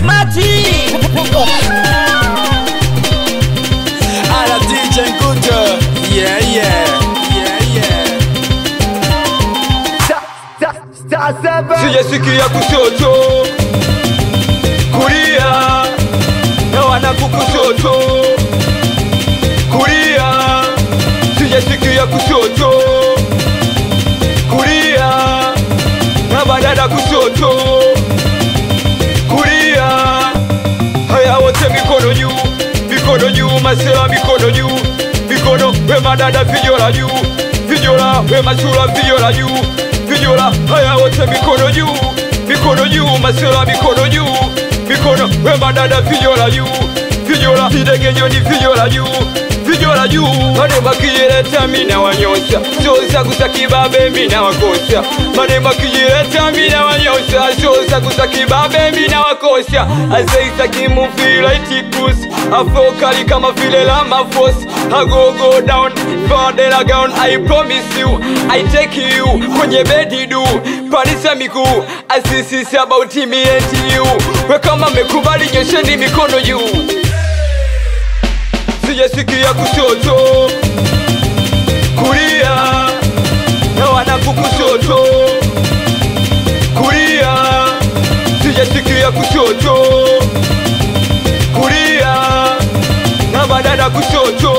Smarty. Ala DJ Nguto. Yeah, yeah. Yeah, yeah. sijasikia kushoto kulia na wanaku kushoto kulia sijasikia kushoto kulia na badada kushoto kulia haya wote mikono juu mikono juu masela mikono juu mikono we madada vijola juu vijola we machula vijola juu vijola haya wote mikono juu mikono juu masela mikono juu mikono we madada vijola juu vijola videgejoni vijola juu vijola juu manema kijileta mina wanyosha soza kusakibabe mina wakosa manema kijileta mina wanyosha soza kusakibabe mina wakosa azeisa kimufila itikus afokali kama vile la mafos I go go down fadela gown I promise you I take you kwenye bedi du parisa miguu asisisi about me and you we kama mekubali nyosheni mikono juu sijasikia kushoto kulia na wanaku kushoto kulia sijasikia kushoto kulia na badada kushoto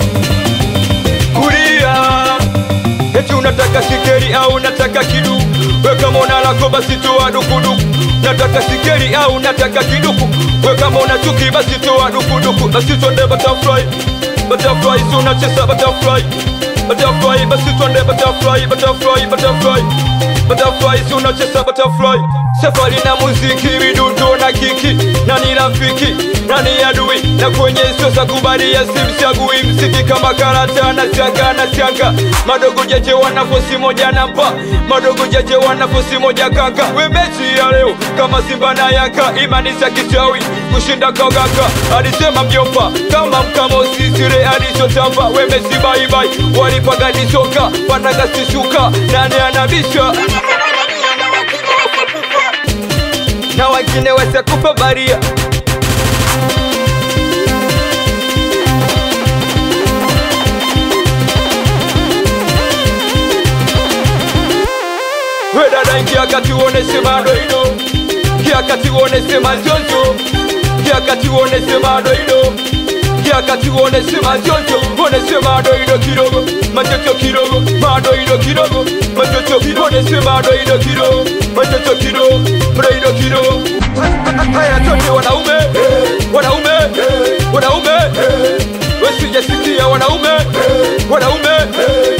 kulia eti unataka sikeri au unataka kidu weka mona lako basi toa dukuduku nataka sikeri au nataka kiduku weka mona chuki basi toa dukuduku basi twende butterfly butterfly si unacheza butterfly butterfly basi twende butterfly butterfly butterfly butterfly si unacheza butterfly safari na muziki midundo na kiki nani rafiki nani adui na kwenye sosa kubalia simchagui mziki kama karata na siaga na siaga madogo jeje wanafosi moja namba madogo jeje wanafosi moja kaka we mechi ya leo kama simba na yaka imani za kichawi kushinda kogaka alisema mjomba kama mkamo sisire alichotamba we mechi baibai walipagadisoka pandagasishuka nani anabisha na wengine wasikupa baria we dada ingia kati uoneshe madoido ingia kati uoneshe mazozo ingia kati uoneshe madoido ingia kati uoneshe mazozo uoneshe madoido kidogo machocho kidogo madoido kidogo machocho uoneshe madoido kidogo machocho kidogo madoido kidogo haya tote wanaume wanaume wanaume wasijasikia wanaume wanaume